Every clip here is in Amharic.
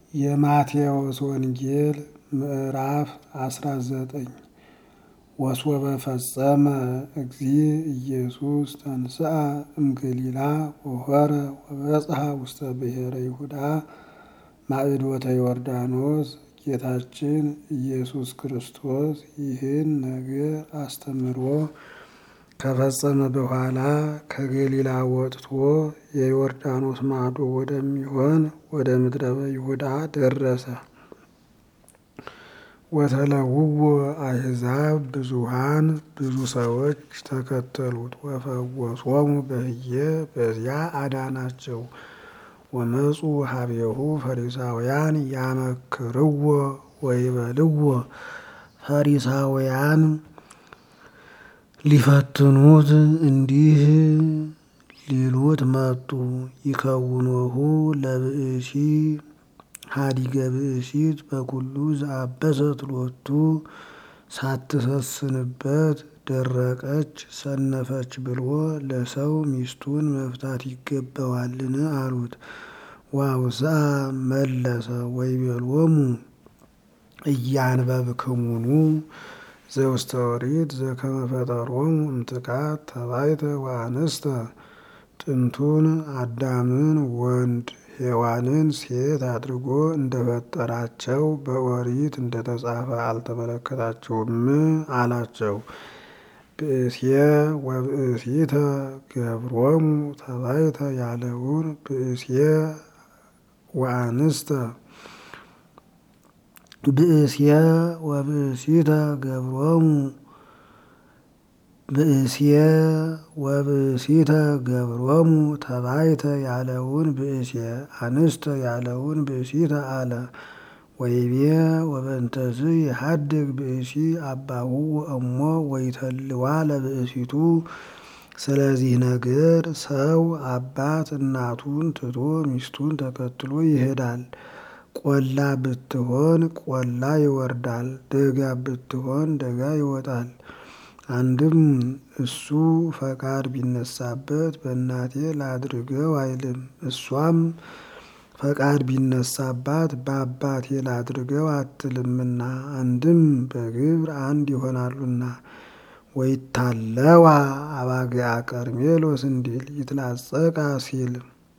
የማቴዎስ ወንጌል ምዕራፍ አስራ ዘጠኝ ወሶበ ፈጸመ እግዚእ ኢየሱስ ተንሥአ እምገሊላ ወሖረ ወበጽሐ ውስተ ብሔረ ይሁዳ ማዕዶተ ዮርዳኖስ። ጌታችን ኢየሱስ ክርስቶስ ይህን ነገር አስተምሮ ከፈጸመ በኋላ ከገሊላ ወጥቶ የዮርዳኖስ ማዶ ወደሚሆን ወደ ምድረ ይሁዳ ደረሰ። ወተለውዎ አሕዛብ ብዙሃን ብዙ ሰዎች ተከተሉት። ወፈወሶሙ በህየ በዚያ አዳናቸው። ወመፁ ሀቤሁ ፈሪሳውያን ያመክርዎ ወይበልዎ ፈሪሳውያን ሊፈትኑት እንዲህ ሊሉት መጡ። ይከውኖሁ ለብእሲ ሀዲገ ብእሲት በኩሉ ዘአበሰት ሎቱ ሳትሰስንበት ደረቀች ሰነፈች ብሎ ለሰው ሚስቱን መፍታት ይገባዋልን? አሉት። ዋውስአ መለሰ ወይቤሎሙ እያንበብክሙኑ ዘውስተ ኦሪት ዘከመ ፈጠሮሙ እምጥቃት ተባይተ ወአንስተ ጥንቱን አዳምን ወንድ ሔዋንን ሴት አድርጎ እንደፈጠራቸው በኦሪት እንደተጻፈ አልተመለከታችሁም? አላቸው። ብእስየ ወብእሲተ ገብሮሙ ተባይተ ያለውን ብእስየ ወአንስተ ብእስየ ወብእሲተ ገብሮሙ ብእስየ ወብእሲተ ገብሮሙ ተባይተ ያለውን ብእስየ አንስተ ያለውን ብእሲተ አለ። ወይቤ ወበእንተዝ የሀድግ ብእሲ አባሁ ወእሞ ወይተልዋ ለብእሲቱ። ስለዚህ ነገር ሰው አባት እናቱን ትቶ ሚስቱን ተከትሎ ይሄዳል። ቆላ ብትሆን ቆላ ይወርዳል፣ ደጋ ብትሆን ደጋ ይወጣል። አንድም እሱ ፈቃድ ቢነሳበት በእናቴ ላድርገው አይልም፣ እሷም ፈቃድ ቢነሳባት በአባቴ ላድርገው አትልምና። አንድም በግብር አንድ ይሆናሉና። ወይታለዋ አባግዓ ቀርሜሎስ እንዲል ይትላጸቃ ሲል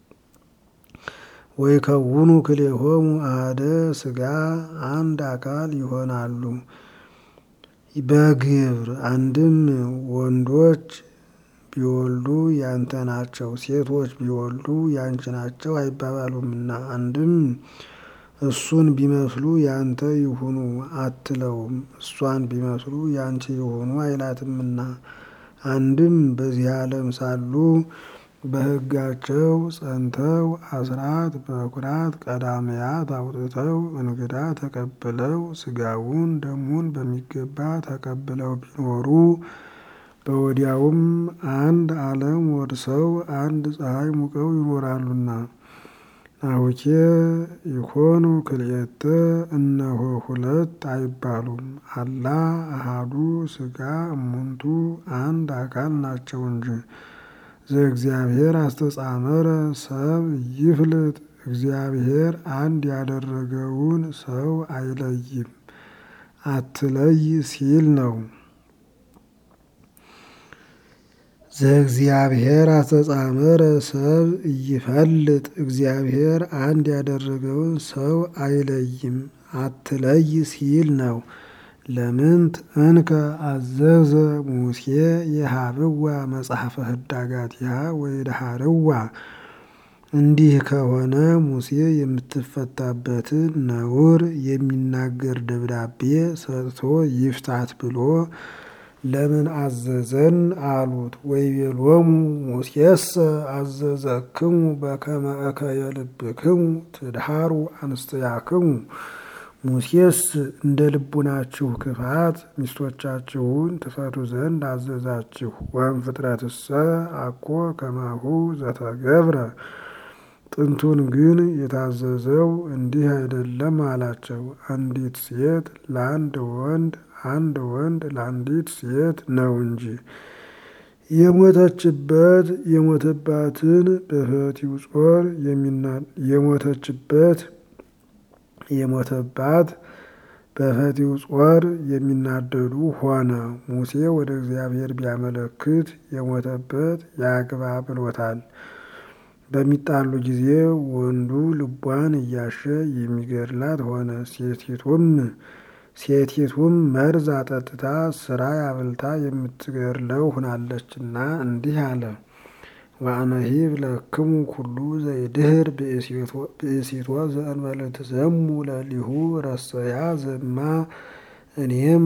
ወይከውኑ ክልኤሆሙ አሐደ ሥጋ አንድ አካል ይሆናሉ። በግብር አንድም ወንዶች ቢወልዱ ያንተ ናቸው፣ ሴቶች ቢወልዱ ያንቺ ናቸው አይባባሉምና። አንድም እሱን ቢመስሉ ያንተ ይሁኑ አትለውም፣ እሷን ቢመስሉ ያንቺ ይሁኑ አይላትምና። አንድም በዚህ ዓለም ሳሉ በሕጋቸው ጸንተው አስራት በኩራት ቀዳሚያት አውጥተው እንግዳ ተቀብለው ሥጋውን ደሙን በሚገባ ተቀብለው ቢኖሩ በወዲያውም አንድ ዓለም ወርሰው አንድ ፀሐይ ሙቀው ይኖራሉና። ናሁኬ ይኮኑ ክልኤተ እነሆ ሁለት አይባሉም፣ አላ አሃዱ ሥጋ እሙንቱ አንድ አካል ናቸው እንጂ። ዘእግዚአብሔር አስተጻመረ ሰብ ይፍልጥ እግዚአብሔር አንድ ያደረገውን ሰው አይለይም አትለይ ሲል ነው። ዘእግዚአብሔር አስተጻመረ ሰብ ይፈልጥ እግዚአብሔር አንድ ያደረገውን ሰው አይለይም አትለይ ሲል ነው። ለምንት እንከ አዘዘ ሙሴ የሀብዋ መጽሐፈ ህዳጋቲሃ ወይድሃርዋ። እንዲህ ከሆነ ሙሴ የምትፈታበትን ነውር የሚናገር ደብዳቤ ሰጥቶ ይፍታት ብሎ ለምን አዘዘን አሉት። ወይቤሎሙ ሙሴሰ አዘዘክሙ በከመ እከየ ልብክሙ ትድሃሩ አንስትያክሙ። ሙሴስ እንደ ልቡናችሁ ክፋት ሚስቶቻችሁን ትፈቱ ዘንድ አዘዛችሁ። ወም ፍጥረትሰ አኮ ከማሁ ዘተገብረ ጥንቱን ግን የታዘዘው እንዲህ አይደለም አላቸው። አንዲት ሴት ለአንድ ወንድ አንድ ወንድ ለአንዲት ሴት ነው እንጂ የሞተችበት የሞተባትን በፈቲው ጾር የሞተችበት የሞተባት በፈቲው ጾር የሚናደዱ ሆነ። ሙሴ ወደ እግዚአብሔር ቢያመለክት የሞተበት ያግባ ብሎታል። በሚጣሉ ጊዜ ወንዱ ልቧን እያሸ የሚገድላት ሆነ። ሴቲቱም ሴቲቱም መርዝ አጠጥታ ስራ አብልታ የምትገድለው ሆናለችና እንዲህ አለ። ወአመሂብ ለክሙ ኩሉ ዘይድህር ብእሲቶ ዘእንበለ ትዘሙ ለሊሁ ረሰያ ዘማ እኔም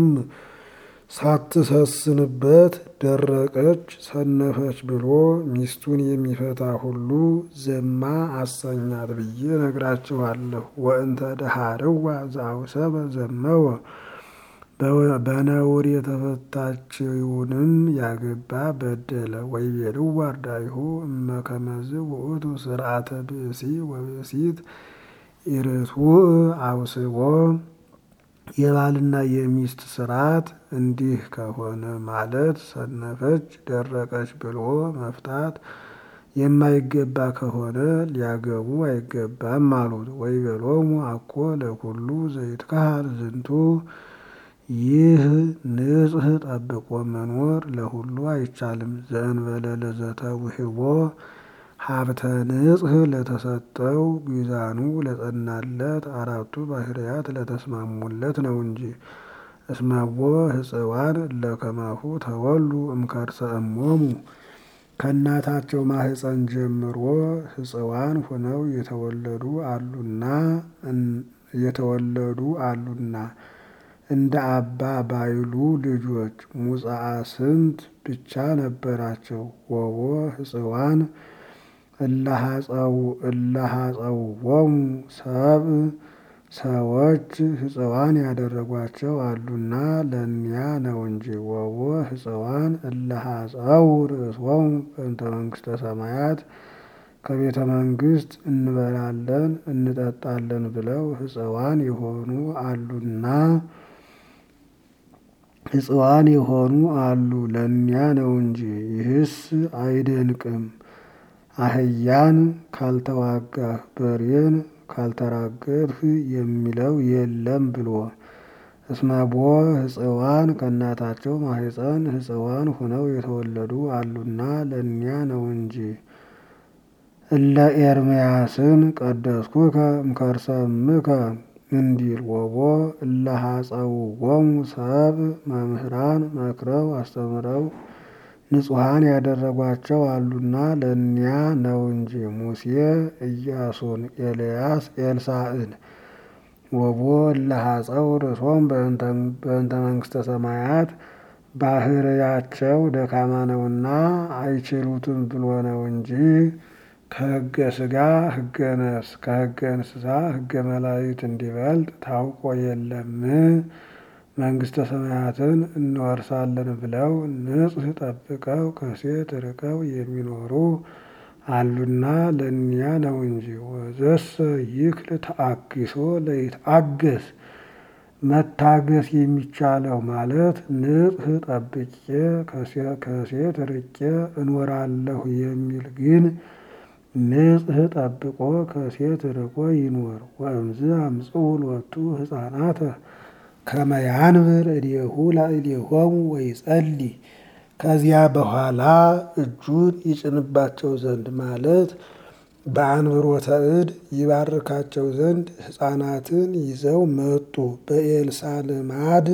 ሳትሰስንበት ደረቀች ሰነፈች ብሎ ሚስቱን የሚፈታ ሁሉ ዘማ አሰኛት ብዬ ነግራችኋለሁ። ወእንተ ደሃርዋ ዘአውሰበ ዘመወ በነውር የተፈታችውንም ያገባ በደለ። ወይቤልዋ አርዳኢሁ እመ ከመዝ ውእቱ ስርዓተ ብእሲ ወብእሲት ኢርቱዕ አውስቦ የባልና የሚስት ስርዓት እንዲህ ከሆነ ማለት ሰነፈች ደረቀች ብሎ መፍታት የማይገባ ከሆነ ሊያገቡ አይገባም አሉት። ወይቤሎሙ አኮ ለኩሉ ዘይትካሃል ዝንቱ ይህ ንጽሕ ጠብቆ መኖር ለሁሉ አይቻልም። ዘእንበለ ለዘተውህቦ ሀብተ ንጽሕ ለተሰጠው ሚዛኑ ለጸናለት አራቱ ባህርያት ለተስማሙለት ነው እንጂ። እስመቦ ህፅዋን ለከማሁ ተወሉ እምከርሰ እሞሙ ከእናታቸው ማህፀን ጀምሮ ህፅዋን ሆነው የተወለዱ አሉና የተወለዱ አሉና እንደ አባ ባይሉ ልጆች ሙፃአ ስንት ብቻ ነበራቸው። ወቦ ህፅዋን እላሃፀውዎሙ ሰብ ሰዎች ህፅዋን ያደረጓቸው አሉና ለእኒያ ነው እንጂ። ወቦ ህፅዋን እላሃፀው ርእሶሙ በእንተ መንግስተ ሰማያት ከቤተ መንግስት እንበላለን እንጠጣለን ብለው ህፅዋን የሆኑ አሉና ህፅዋን የሆኑ አሉ ለእኒያ ነው እንጂ። ይህስ አይደንቅም። አህያን ካልተዋጋህ በሬን ካልተራገጥህ የሚለው የለም ብሎ እስመቦ ህፅዋን ከእናታቸው ማህፀን ህፅዋን ሁነው የተወለዱ አሉና ለእኒያ ነው እንጂ። እለ ኤርምያስን ቀደስኩከ እምከርሰ እምከ እንዲል ወቦ እለሃፀውዎሙ ሰብ መምህራን መክረው አስተምረው ንጹሐን ያደረጓቸው አሉና ለእኒያ ነው እንጂ። ሙሴ ኢያሱን፣ ኤልያስ ኤልሳዕን ወቦ እለሃፀው ርእሶም በእንተ መንግስተ ሰማያት ባህርያቸው ደካማ ነውና አይችሉትም ብሎ ነው እንጂ ከህገ ስጋ ህገ ነፍስ ከህገ እንስሳ ህገ መላእክት እንዲበልጥ ታውቆ የለም። መንግስተ ሰማያትን እንወርሳለን ብለው ንጽሕ ጠብቀው ከሴት ርቀው የሚኖሩ አሉና ለእኒያ ነው እንጂ። ወዘሰ ይክል ተአግሶ ለይትአገስ መታገስ የሚቻለው ማለት ንጽሕ ጠብቄ ከሴት ርቄ እኖራለሁ የሚል ግን ንጽሕ ጠብቆ ከሴት ርቆ ይኖር። ወእምዝ አምጽኡ ሎቱ ህፃናተ ከመ ያንብር እዴሁ ላዕሌሆሙ ወይጸልይ ከዚያ በኋላ እጁን ይጭንባቸው ዘንድ ማለት በአንብሮተ እድ ይባርካቸው ዘንድ ሕፃናትን ይዘው መጡ። በኤልሳ ልማድ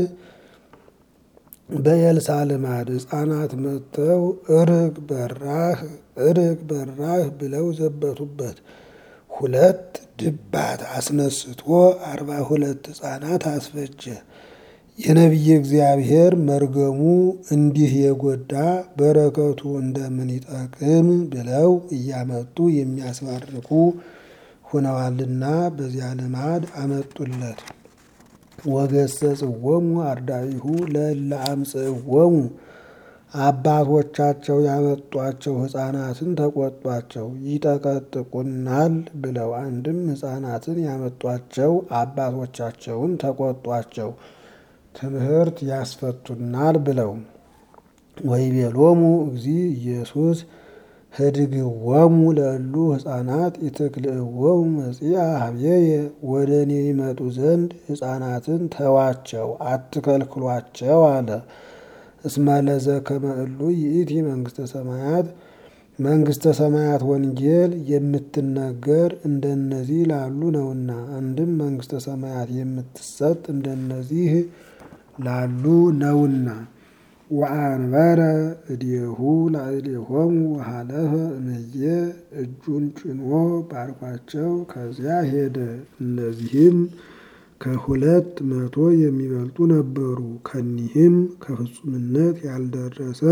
በኤልሳ ልማድ ሕፃናት መጥተው እርግ በራህ እርግ በራህ ብለው ዘበቱበት። ሁለት ድባት አስነስቶ አርባ ሁለት ሕፃናት አስፈጀ። የነቢየ እግዚአብሔር መርገሙ እንዲህ የጎዳ በረከቱ እንደምን ይጠቅም ብለው እያመጡ የሚያስባርኩ ሆነዋልና በዚያ ልማድ አመጡለት። ወገሰጽዎሙ አርዳኢሁ ለእለ አምጽእዎሙ አባቶቻቸው ያመጧቸው ሕፃናትን ተቆጧቸው፣ ይጠቀጥቁናል ብለው። አንድም ሕፃናትን ያመጧቸው አባቶቻቸውን ተቆጧቸው፣ ትምህርት ያስፈቱናል ብለው። ወይቤሎሙ እግዚእ ኢየሱስ ህድግዎሙ ለእሉ ሕፃናት ኢትክልእዎሙ መጺአ ሀብዬየ ወደ እኔ ይመጡ ዘንድ ሕፃናትን ተዋቸው አትከልክሏቸው አለ። እስመ ለዘከመ እሉ ይእቲ መንግሥተ ሰማያት መንግሥተ ሰማያት ወንጌል የምትነገር እንደነዚህ ላሉ ነውና። አንድም መንግሥተ ሰማያት የምትሰጥ እንደነዚህ ላሉ ነውና። ወአንበረ እዴሁ ላዕሌሆሙ ወሀለፈ እምዬ እጁን ጭኖ ባርኳቸው ከዚያ ሄደ። እነዚህም ከሁለት መቶ የሚበልጡ ነበሩ። ከኒህም ከፍጹምነት ያልደረሰ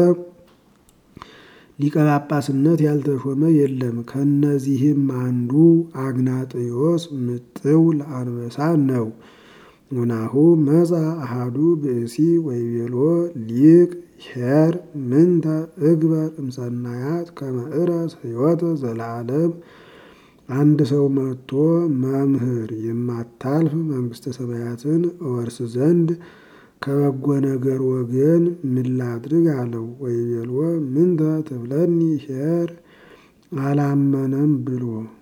ሊቀ ጳጳስነት ያልተሾመ የለም። ከነዚህም አንዱ አግናጥዮስ ምጥው ለአንበሳ ነው። ወናሁ መጻ አሃዱ ብእሲ ወይቤሎ ሊቅ ኄር ምንተ እግበር እምሰናያት ከመ እረስ ሕይወተ ዘለዓለም። አንድ ሰው መጥቶ መምህር የማታልፍ መንግሥተ ሰማያትን እወርስ ዘንድ ከበጎ ነገር ወገን ምን ላድርግ አለው። ወይቤሎ ምንተ ትብለኒ ኄር አላመነም ብሎ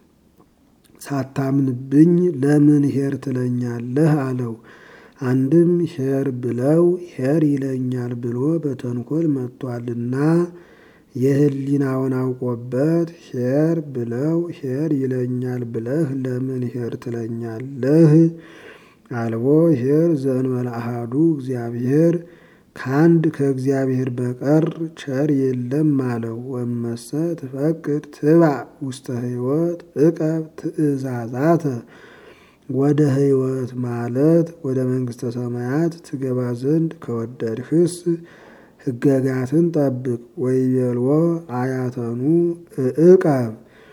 ሳታምንብኝ ለምን ኄር ትለኛለህ አለው። አንድም ኄር ብለው ኄር ይለኛል ብሎ በተንኮል መጥቷልና የሕሊናውን አውቆበት ኄር ብለው ኄር ይለኛል ብለህ ለምን ኄር ትለኛለህ? አልቦ ኄር ዘእንበለ አሐዱ እግዚአብሔር ከአንድ ከእግዚአብሔር በቀር ቸር የለም አለው። ወመሰ ትፈቅድ ትባዕ ውስተ ሕይወት እቀብ ትእዛዛተ ወደ ሕይወት ማለት ወደ መንግሥተ ሰማያት ትገባ ዘንድ ከወደድህስ ሕገጋትን ጠብቅ። ወይቤልዎ አያተኑ እዕቀብ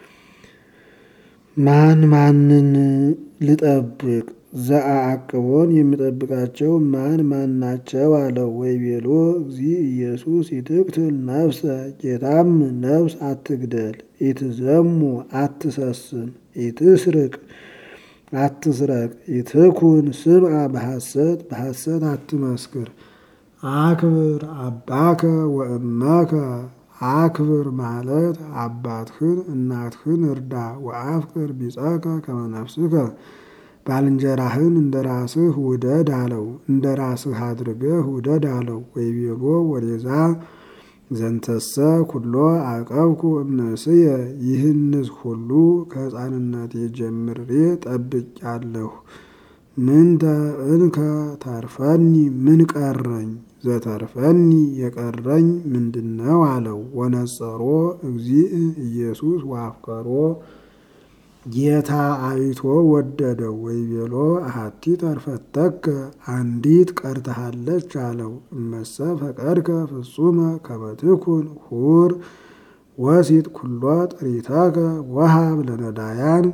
ማን ማንን ልጠብቅ? ዘአአቅቦን የሚጠብቃቸው ማን ማን ናቸው? አለው። ወይቤሎ እግዚእ ኢየሱስ ይትቅትል ነፍሰ ጌታም ነፍስ አትግደል፣ ኢትዘሙ አትሰስን፣ ኢትስርቅ አትስረቅ፣ ኢትኩን ስምዐ በሐሰት በሐሰት አትመስክር፣ አክብር አባከ ወእመከ አክብር ማለት አባትህን እናትህን እርዳ። ወአፍቅር ቢጸከ ከመ ነፍስከ ባልንጀራህን እንደ ራስህ ውደድ አለው። እንደ ራስህ አድርገህ ውደድ አለው። ወይቤሎ ወዴዛ ዘንተሰ ኩሎ አቀብኩ እምንእስየ ይህንስ ሁሉ ከሕፃንነቴ ጀምሬ ጠብቄአለሁ። ምንተ እንከ ተርፈኒ ምን ቀረኝ? ዘተርፈኒ የቀረኝ ምንድነው? አለው። ወነጸሮ እግዚእ ኢየሱስ ወአፍቀሮ ጌታ አይቶ ወደደው። ወይቤሎ አሐቲ ተርፈተከ አንዲት ቀርተሃለች አለው። እመሰ ፈቀድከ ፍጹመ ከመ ትኩን ሁር ወሲጥ ኩሎ ጥሪተከ ወሀብ ለነዳያን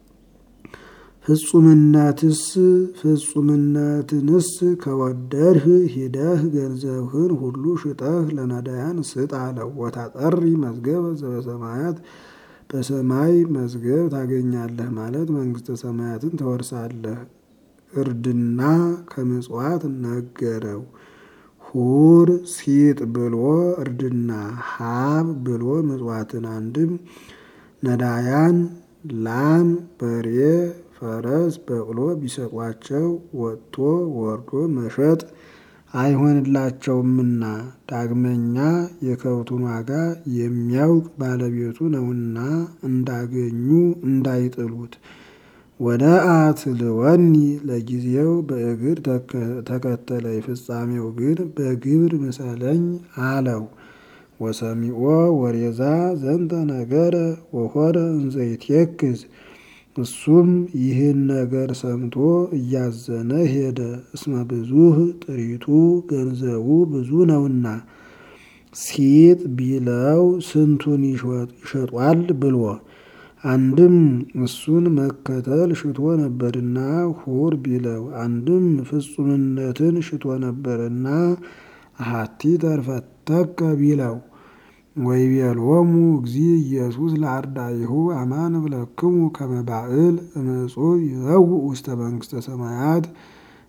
ፍጹምነትስ ፍጹምነትንስ ከወደድህ ሂደህ ገንዘብህን ሁሉ ሽጠህ ለነዳያን ስጥ አለው። ወታጠሪ መዝገበ ዘበሰማያት በሰማይ መዝገብ ታገኛለህ ማለት መንግሥተ ሰማያትን ትወርሳለህ። እርድና ከምጽዋት ነገረው። ሁር ሲጥ ብሎ እርድና ሀብ ብሎ ምጽዋትን አንድም ነዳያን ላም በሬ ፈረስ በቅሎ ቢሰጧቸው ወጥቶ ወርዶ መሸጥ አይሆንላቸውምና ዳግመኛ የከብቱን ዋጋ የሚያውቅ ባለቤቱ ነውና እንዳገኙ እንዳይጥሉት። ወደ አትልወኒ ለጊዜው በእግር ተከተለ ፍጻሜው ግን በግብር ምሰለኝ አለው። ወሰሚዖ ወሬዛ ዘንተ ነገረ ወሆረ እንዘይትየክዝ እሱም ይህን ነገር ሰምቶ እያዘነ ሄደ። እስመ ብዙህ ጥሪቱ ገንዘቡ ብዙ ነውና ሲጥ ቢለው ስንቱን ይሸጧል ብሎ አንድም እሱን መከተል ሽቶ ነበርና ሁር ቢለው አንድም ፍጹምነትን ሽቶ ነበርና አሐቲ ተርፈተከ ቢለው ወይቤሎሙ እግዚእ ኢየሱስ ለአርዳኢሁ አማን እብለክሙ ከመ ባእል እምዕጹብ ይዘውእ ውስተ መንግሥተ ሰማያት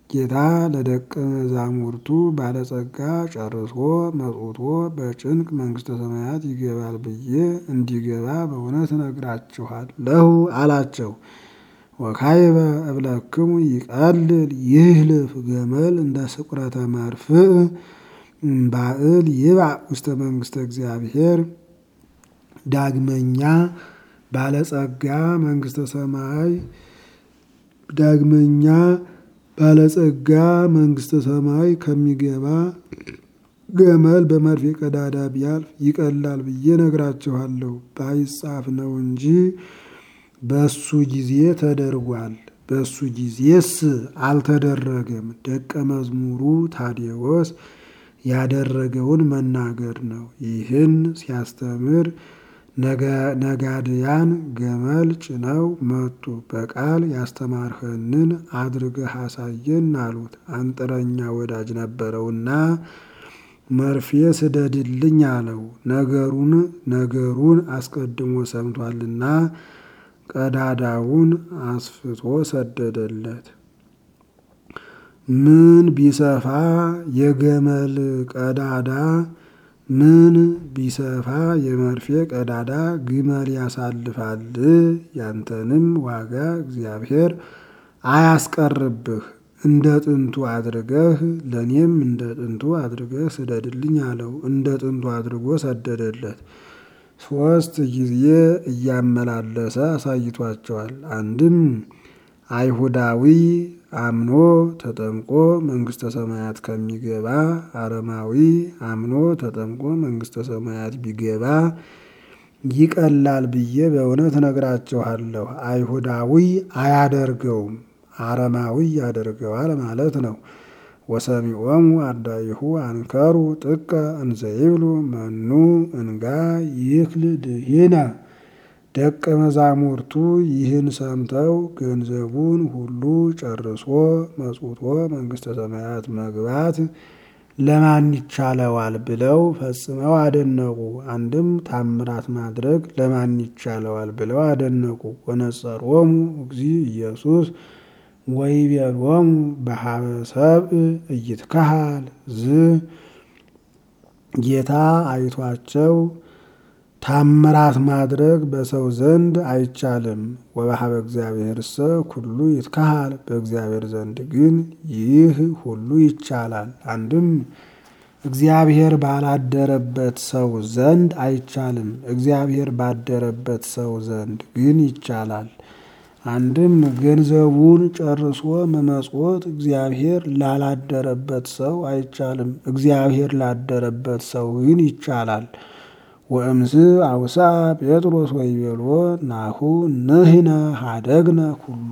ጌታ ለደቀ መዛሙርቱ ባለጸጋ ጨርሶ መጽውቶ በጭንቅ መንግሥተ ሰማያት ይገባል ብዬ እንዲገባ በእውነት እነግራችኋለሁ አላቸው። ወካይበ እብለክሙ ይቀልል ይህልፍ ገመል እንደ ስቁረተ መርፍእ እምባእል ይብዕ ውስተ መንግሥተ እግዚአብሔር። ዳግመኛ ባለጸጋ መንግሥተ ሰማይ ዳግመኛ ባለጸጋ መንግሥተ ሰማይ ከሚገባ ገመል በመርፌ ቀዳዳ ቢያልፍ ይቀላል ብዬ ነግራችኋለሁ። ባይጻፍ ነው እንጂ በሱ ጊዜ ተደርጓል። በሱ ጊዜስ አልተደረገም። ደቀ መዝሙሩ ታዴዎስ ያደረገውን መናገር ነው። ይህን ሲያስተምር ነጋድያን ገመል ጭነው መጡ። በቃል ያስተማርኸንን አድርገህ አሳየን አሉት። አንጥረኛ ወዳጅ ነበረውና መርፌ ስደድልኝ አለው። ነገሩን ነገሩን አስቀድሞ ሰምቷልና ቀዳዳውን አስፍቶ ሰደደለት። ምን ቢሰፋ የገመል ቀዳዳ ምን ቢሰፋ የመርፌ ቀዳዳ ግመል ያሳልፋል። ያንተንም ዋጋ እግዚአብሔር አያስቀርብህ። እንደ ጥንቱ አድርገህ ለእኔም እንደ ጥንቱ አድርገህ ስደድልኝ አለው። እንደ ጥንቱ አድርጎ ሰደደለት። ሦስት ጊዜ እያመላለሰ አሳይቷቸዋል። አንድም አይሁዳዊ አምኖ ተጠምቆ መንግሥተ ሰማያት ከሚገባ አረማዊ አምኖ ተጠምቆ መንግሥተ ሰማያት ቢገባ ይቀላል ብዬ በእውነት እነግራችኋለሁ። አይሁዳዊ አያደርገውም፣ አረማዊ ያደርገዋል ማለት ነው። ወሰሚዖሙ አርዳኢሁ አንከሩ ጥቀ እንዘይብሉ መኑ እንጋ ይክል ድኂነ ደቀ መዛሙርቱ ይህን ሰምተው ገንዘቡን ሁሉ ጨርሶ መጽውቶ መንግሥተ ሰማያት መግባት ለማን ይቻለዋል ብለው ፈጽመው አደነቁ። አንድም ታምራት ማድረግ ለማን ይቻለዋል ብለው አደነቁ። ወነጸሮሙ እግዚእ ኢየሱስ ወይቤሎሙ በሀበ ሰብእ ኢይትከሃል ዝ ጌታ አይቷቸው ታምራት ማድረግ በሰው ዘንድ አይቻልም። ወበሀበ እግዚአብሔርሰ ኩሉ ይትከሃል፣ በእግዚአብሔር ዘንድ ግን ይህ ሁሉ ይቻላል። አንድም እግዚአብሔር ባላደረበት ሰው ዘንድ አይቻልም፣ እግዚአብሔር ባደረበት ሰው ዘንድ ግን ይቻላል። አንድም ገንዘቡን ጨርሶ መመጽወት እግዚአብሔር ላላደረበት ሰው አይቻልም፣ እግዚአብሔር ላደረበት ሰው ግን ይቻላል። ወእምዝ አውሳ ጴጥሮስ ወይቤሎ ናሁ ንሕነ ሀደግነ ኩሎ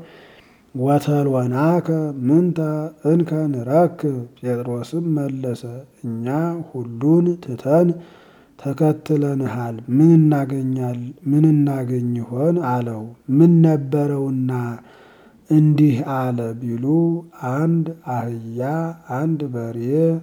ወተልወናከ ምንተ እንከ ንረክብ። ጴጥሮስም መለሰ እኛ ሁሉን ትተን ተከትለንሃል፣ ምን እናገኛል ምን እናገኝ ይሆን አለው። ምን ነበረውና እንዲህ አለ ቢሉ አንድ አህያ አንድ በሬ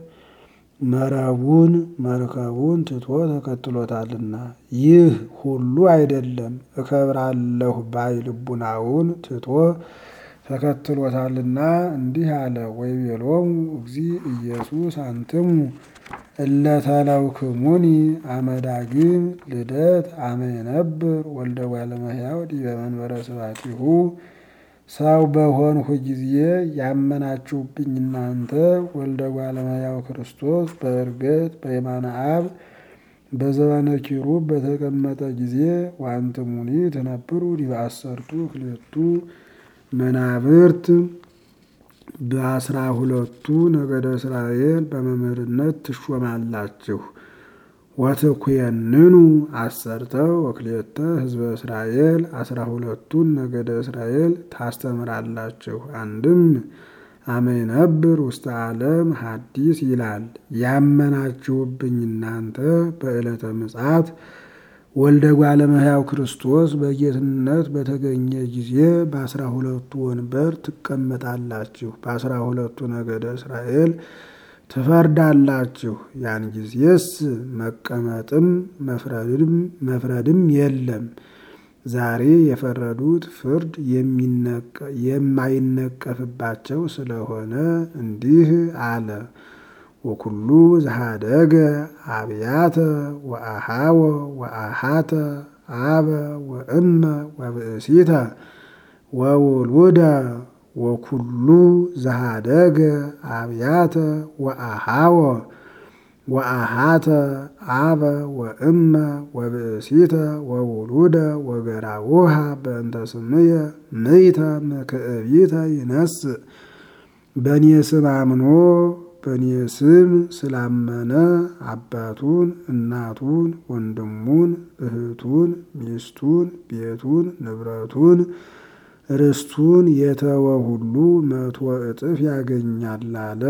መረቡን መርከቡን ትቶ ተከትሎታልና። ይህ ሁሉ አይደለም እከብራለሁ ባይ ልቡናውን ትቶ ተከትሎታልና እንዲህ አለ። ወይቤሎሙ እግዚእ ኢየሱስ አንትሙ እለተለውክሙኒ አመዳግም ልደት አመ የነብር ወልደ እጓለ እመሕያው ዲበ መንበረ ስብሐቲሁ ሰው በሆንሁ ጊዜ ያመናችሁብኝ እናንተ ወልደ እጓለ እመሕያው ክርስቶስ በዕርገት በየማነ አብ በዘባነ ኪሩብ በተቀመጠ ጊዜ ወአንትሙኒ ትነብሩ ዲበ አሰርቱ ክልኤቱ መናብርት በአስራ ሁለቱ ነገደ እስራኤል በመምህርነት ትሾማላችሁ። ወትኩየንኑ አሰርተ ወክልኤተ ሕዝበ እስራኤል አስራ ሁለቱን ነገደ እስራኤል ታስተምራላችሁ። አንድም አመ ይነብር ውስተ ዓለም ሐዲስ ይላል። ያመናችሁብኝ እናንተ በዕለተ ምጽአት ወልደ እጓለ እመሕያው ክርስቶስ በጌትነት በተገኘ ጊዜ በአስራ ሁለቱ ወንበር ትቀመጣላችሁ፣ በአስራ ሁለቱ ነገደ እስራኤል ትፈርዳላችሁ። ያን ጊዜስ መቀመጥም መፍረድም መፍረድም የለም። ዛሬ የፈረዱት ፍርድ የማይነቀፍባቸው ስለሆነ እንዲህ አለ። ወኩሉ ዘሃደገ አብያተ ወአሃወ ወአሃተ አበ ወእመ ወብእሲተ ወውሉደ ወኩሉ ዘሃደገ አብያተ ወአሃወ ወአሃተ አበ ወእመ ወብእሲተ ወውሉደ ወገራውሃ በእንተ ስምየ ምይተ ምክዕቢተ ይነስእ በእኔ ስም አምኖ በእኔ ስም ስላመነ አባቱን፣ እናቱን፣ ወንድሙን፣ እህቱን፣ ሚስቱን፣ ቤቱን፣ ንብረቱን፣ ርስቱን የተወ ሁሉ መቶ እጥፍ ያገኛል አለ።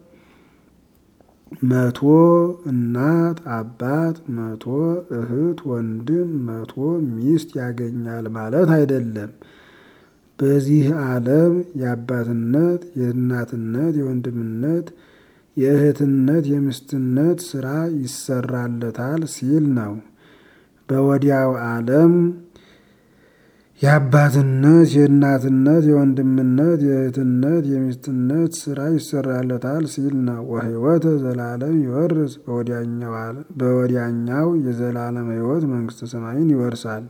መቶ እናት አባት፣ መቶ እህት ወንድም፣ መቶ ሚስት ያገኛል ማለት አይደለም። በዚህ ዓለም የአባትነት፣ የእናትነት፣ የወንድምነት፣ የእህትነት፣ የሚስትነት ስራ ይሰራለታል ሲል ነው። በወዲያው ዓለም የአባትነት፣ የእናትነት፣ የወንድምነት፣ የእህትነት፣ የሚስትነት ስራ ይሰራለታል ሲል ነው። ወሕይወተ ዘላለም ይወርስ በወዲያኛው የዘላለም ሕይወት መንግስተ ሰማይን ይወርሳል።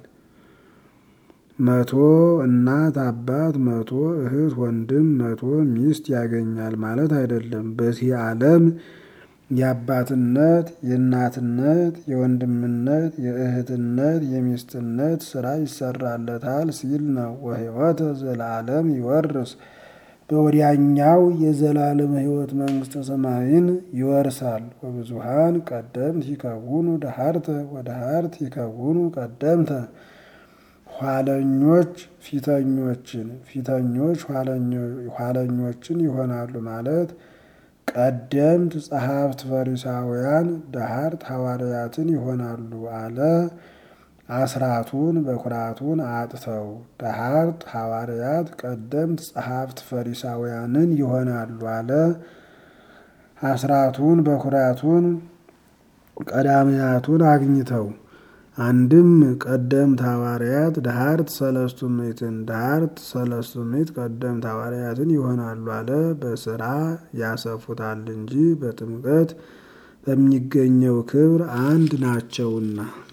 መቶ እናት አባት፣ መቶ እህት ወንድም፣ መቶ ሚስት ያገኛል ማለት አይደለም። በዚህ ዓለም የአባትነት፣ የእናትነት፣ የወንድምነት፣ የእህትነት፣ የሚስትነት ስራ ይሰራለታል ሲል ነው። ወሕይወተ ዘላለም ይወርስ በወዲያኛው የዘላለም ሕይወት መንግስተ ሰማይን ይወርሳል። ወብዙሃን ቀደምት ይከውኑ ደሃርተ ወደሃርት ይከውኑ ቀደምተ ኋለኞች ፊተኞችን ፊተኞች ኋለኞችን ይሆናሉ ማለት ቀደምት ጸሐፍት ፈሪሳውያን ደሃርት ሐዋርያትን ይሆናሉ አለ። አስራቱን በኩራቱን አጥተው ደሃርት ሐዋርያት ቀደምት ጸሐፍት ፈሪሳውያንን ይሆናሉ አለ። አስራቱን በኩራቱን ቀዳሚያቱን አግኝተው አንድም ቀደምት ሐዋርያት ደሃርት ሰለስቱ ምዕትን ደሃርት ሰለስቱ ምዕት ቀደምት ሐዋርያትን ይሆናሉ አለ። በስራ ያሰፉታል እንጂ በጥምቀት በሚገኘው ክብር አንድ ናቸውና